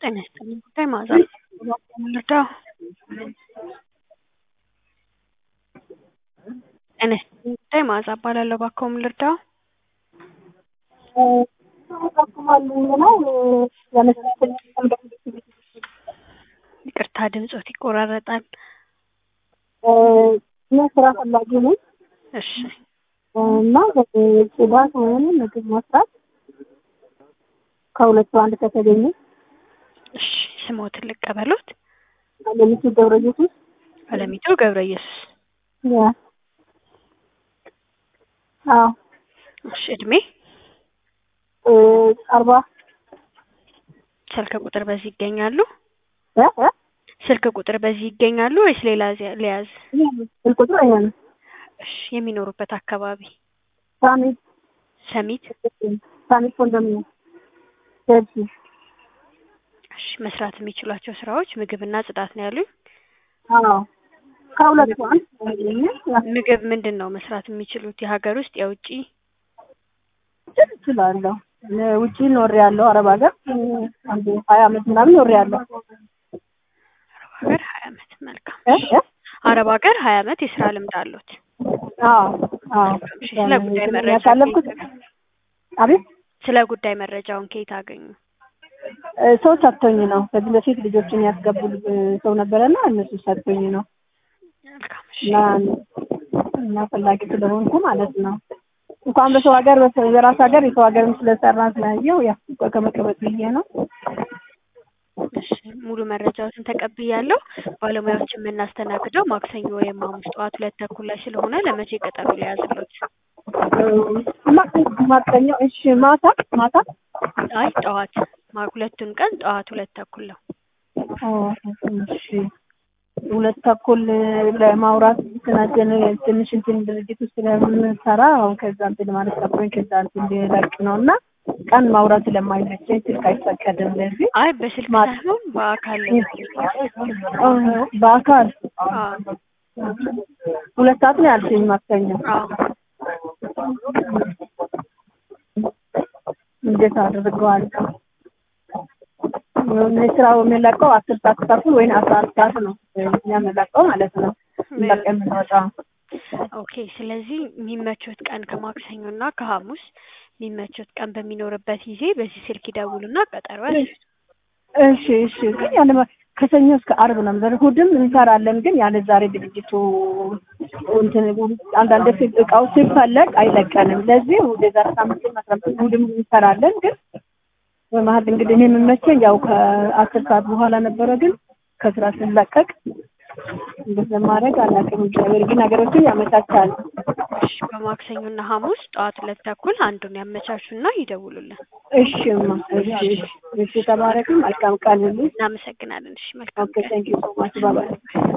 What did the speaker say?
ጤና ይስጥልኝ ጉዳይ መዓዛ እባክዎ ምን ልርዳዎ? ጤና ይስጥልኝ ጉዳይ መዓዛ እባላለሁ እባክዎ ምን ልርዳዎ? ይቅርታ ድምፅዎት ይቆራረጣል። እኔ ስራ ፈላጊ ነኝ እሺ እና ጽዳት ወይም ምግብ መስራት ከሁለቱ አንድ ከተገኘ እሺ ስምዎትን ልቀበሎት? አለሚቱ ገብረ ኢየሱስ አለሚቱ ገብረ ኢየሱስ ያ አዎ እሺ እድሜ አርባ ስልክ ቁጥር በዚህ ይገኛሉ? እ እ ስልክ ቁጥር በዚህ ይገኛሉ ወይስ ሌላ ልያዝ? ስልክ ቁጥሩ ይሄ ነው። እሺ የሚኖሩበት አካባቢ ሳሚት ሰሚት ሳሚት ኮንዶሚኒየም ቸልሲ እሺ መስራት የሚችሏቸው ስራዎች ምግብና ጽዳት ነው ያሉኝ? አዎ ከሁለቱ አንድ ከተገኘ ያ ምግብ ምንድን ነው መስራት የሚችሉት? የሀገር ውስጥ የውጭ? እችላለሁ። ውጪ ኖሬያለሁ አረብ ሀገር አንድ ሀያ አመት ምናምን ኖሬያለሁ። አረብ ሀገር ሀያ አመት መልካም እ እ አረብ ሀገር ሀያ አመት የስራ ልምድ አለዎት? አዎ አዎ እሺ ስለ ጉዳይ መረጃ ያሳለፍኩት አቤት ስለ ጉዳይ መረጃውን ከየት አገኙ? ሰው ሰጥቶኝ ነው። ከዚህ በፊት ልጆችን ያስገቡ ሰው ነበረና እነሱ ሰጥቶኝ ነው መልካም እሺ እና እና ፈላጊ ስለሆንኩ ማለት ነው። እንኳን በሰው ሀገር በራስ ሀገር የሰው ሀገርም ስለሰራ ስላየው ያው ከመቀበጥ ብዬ ነው። እሺ ሙሉ መረጃዎትን ተቀብያለሁ። ባለሙያዎችን የምናስተናግደው ማክሰኞ ወይም ሐሙስ ጠዋት ሁለት ተኩል ላይ ስለሆነ ለመቼ ቀጠሮ ሊያዝልዎት? ማክሰኞ እሺ ማታ ማታ አይ ጠዋት ማ- ሁለቱን ቀን ጠዋት ሁለት ተኩል ነው። እሺ ሁለት ተኩል ለማውራት ስናጀን ትንሽ እንትን ድርጅት ውስጥ ስለምንሰራ አሁን ከዛ እንትን ማለት ጠብሮኝ ከዛ እንትን ልለቅ ነው እና ቀን ማውራት ስለማይመቸኝ ስልክ አይፈቀድም። ለዚህ አይ በስልክ ማታ- ሳይሆን በአካል በአካል አዎ ሁለት ሰዓት ነው ያልሽኝ ማክሰኞ። አዎ እንዴት አድርገዋለሁ? ስራው የሚለቀው አስር ሰዓት ተኩል ወይም አስራ አንድ ሰዓት ነው የሚያመለቀው ማለት ነው። በቃ የምንወጣው ኦኬ ስለዚህ የሚመቾት ቀን ከማክሰኞ እና ከሐሙስ የሚመቾት ቀን በሚኖርበት ጊዜ በዚህ ስልክ ይደውሉና ቀጠሮ ያስይዙ። እሺ እሺ ግን ያለ ከሰኞ እስከ አርብ ነው የምንሰራው። እሑድም እንሰራለን ግን ያለ ዛሬ ድርጅቱ እንትን አንዳንድ ሲ- እቃው ሲፈለግ አይለቀንም። ለዚህ እሑድ የዛሬ ሳምንት አስራ አምስት እሑድም እንሰራለን ግን በመሀል እንግዲህ እኔ የምመቸኝ ያው ከአስር ሰዓት በኋላ ነበረ ግን ከስራ ስንለቀቅ እንደዛ ማድረግ አላውቅም። እግዚአብሔር ግን ነገሮችን ያመቻቻል። እሺ በማክሰኞ እና ሐሙስ ጠዋት ሁለት ተኩል አንዱን ያመቻቹና ይደውሉልን። እሺማ እሺ እሺ እሺ ተባረክም መልካም ቀን ይሁን። እናመሰግናለን። እሺ መልካም ኦኬ ቴንክ ዩ ሶ ማች ባባይ